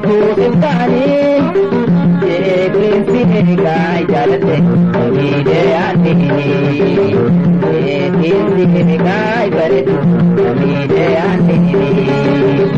Boroftuu simtaanii jeeqinsi eegaa jaalate miidhee aanini jeeqinsi eegaa bareedu miidhee aanini.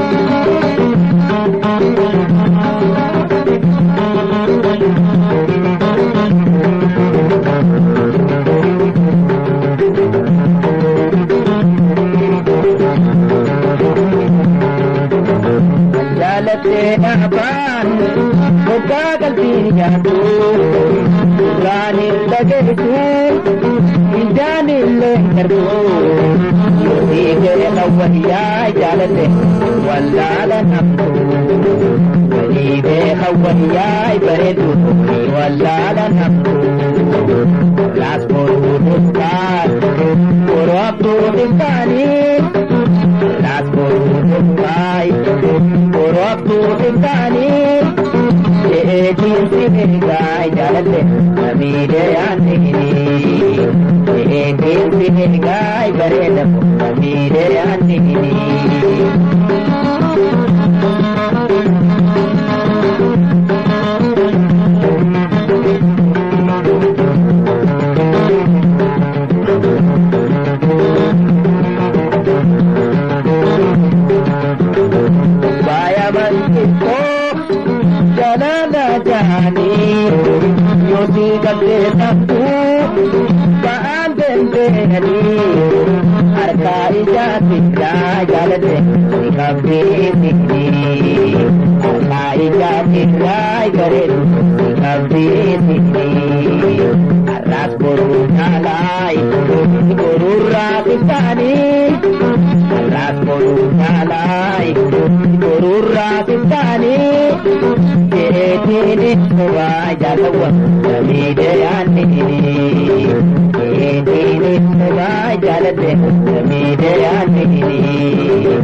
jaalattee dhaabaan hoggaa qalbiin nyaattu duraan hin dhageessu hindaan illee hin darbu yoosii keessa wayyaa jaalatte wallaala namtu walii beeka wayyaa bareedu wallaala namtu laas boruu dhuftaan boroo abduu dhuftaanii laas boruu dhuftaan Boroftu simtani Jeetiin sibigaa jaalatte Namiidhe yaannini Jeetiin sibigaa bareeda Namiidhe yaannini jalala jahani yosi gadde sabtu ba'aan dandeenyani harka ijaatirra jaalate ni qabdee sikni harka ijaatirra bareedu ni qabdee sikni har'aas boruu caalaa boruurraa xiqqaanii har'aas boruu caalaa boruurraa xiqqaanii jeetiin suuraa jaalawwa namiidhe yaannini jeetiin suuraa jaaladhe namiidhe yaannini.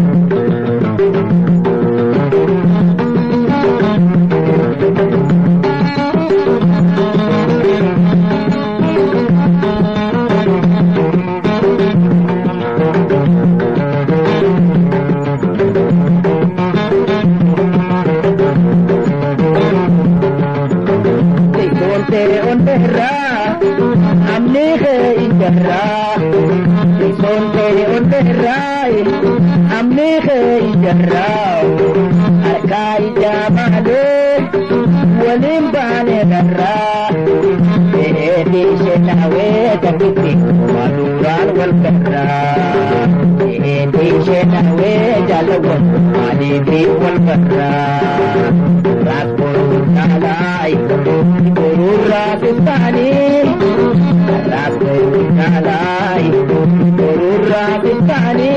onderra amni khe injarra son ke onderra amni khe injarra arka ijamale walim bane darra Edi shenawe takiti maduran wal karra Edi shenawe jalawan alibi wal karra Rakul kalai Kurura bisani Rakul kalai Kurura bisani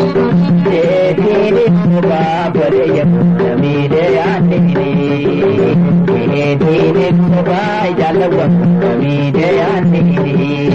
Edi suba barayam Namide anini Edi suba jalawan Namide anini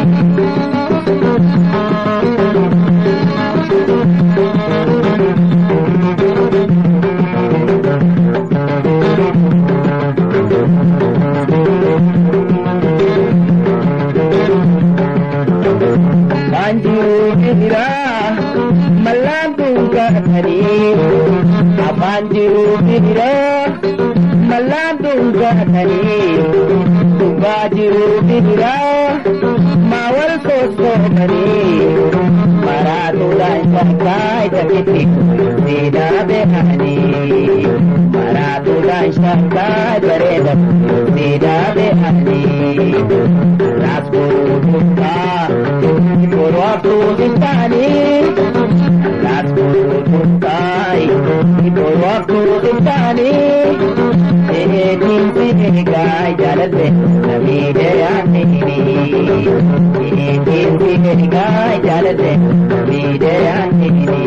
Banjiru bira malantu gatani Banjiru bira malantu gatani Banjiru bira mawal koso mani Maratu dan sakai jakiti Sida behani Maratu dan sakai bereda Sida behani Raspuru duka Purwaktu sintani Raspuru dukai Purwaktu sintani Sehetin sinegai jalate Namide yanini Sehetin sinegai jalate Namide yanini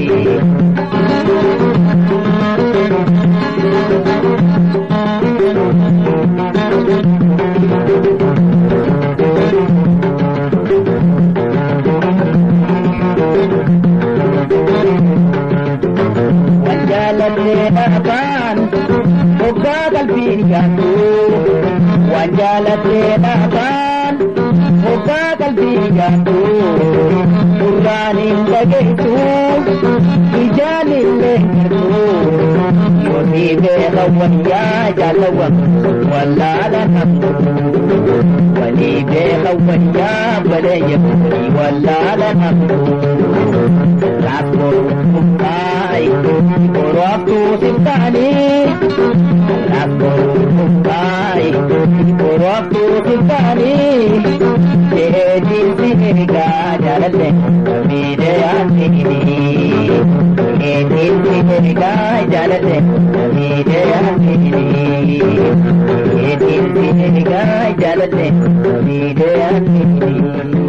Wanjaalatee dhaabaan hoggaa qalbiin yaaddu Wanjaalatee dhaabaan hoggaa qalbiin yaaddu Durraan hin dhageessu ijaan illee hin argu walii beeka wayyaa jaalawwan wallaala namtu walii beeka wayyaa baleeyya wallaala namtu lakkoo kumbaay korooftuu siftaanii lakkoo kumbaay korooftuu siftaanii deebiin sinigaa jaalalle miidhayaan sinii deebiin sinigaa jaalalle miidhayaan sinii deebiin sinigaa jaalalle miidhayaan sinii.